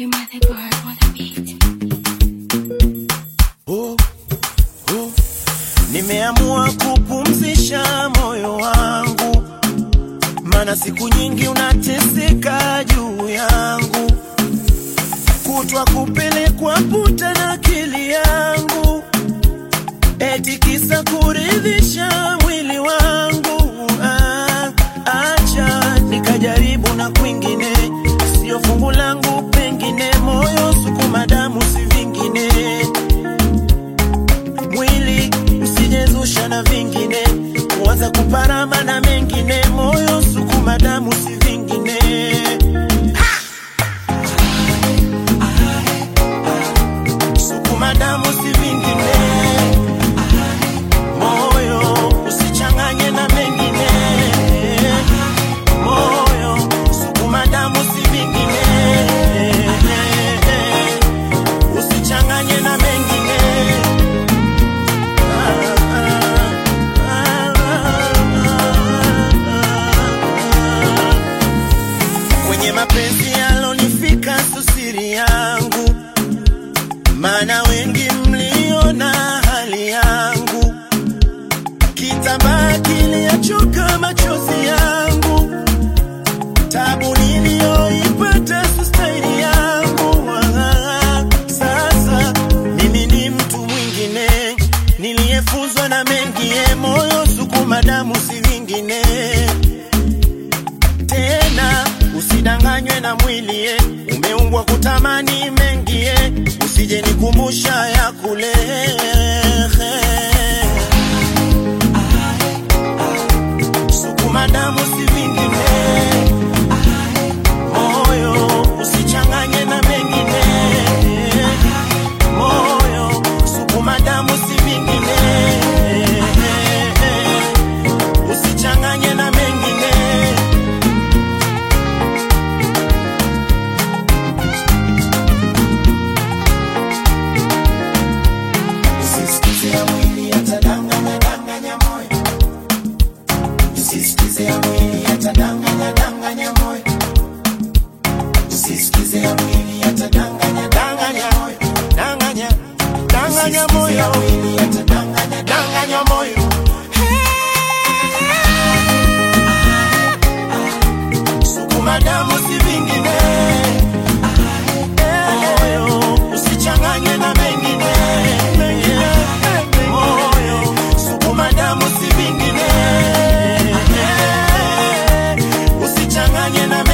You might think hard on the beat. oh, oh. Nimeamua kupumzisha moyo wangu, mana siku nyingi unateseka juu yangu, kutwa kupelekwa puta na akili yangu, eti kisa kuridhisha mwili wangu. Ah, acha nikajaribu na kwingine, sio fungu langu, pengine moyo sukuma damu si vingine mwili usijezusha na vingine, kuanza kuparama na mengine, moyo sukuma damu si vingine. Sukuma damu si vingine, moyo usichanganye na mengine, moyo sukuma damu si vingine, usichanganye na mengine. kwenye mapenzi yalonifika susiri yangu, maana wengi mliona hali yangu, kitambaa kiliachoka machozi yangu, tabu niliyoipata sustaini yangu. Ah, Sasa mimi ni mtu mwingine niliyefunzwa na mengie, moyo sukuma damu si vingine tena usidanganywe na mwili eh. umeumbwa kutamani mengie usije nikumbusha ya kule sukuma damu si vingine moyo usichanganye na mengine moyo sukuma damu si vingine usichanganye na mengine Usisikize ya mwili yatadanganya danganya moyo. Usisikize ya mwili yatadanganya danganya moyo. Usisikize ya mwili yatadanganya danganya moyo. Danganya danganya moyo. ya mwili yatadanganya danganya moyo. Sukuma damu si vingine. Moyo usichanganye na mengine. Moyo sukuma damu si vingine. Usichanganye na mengine.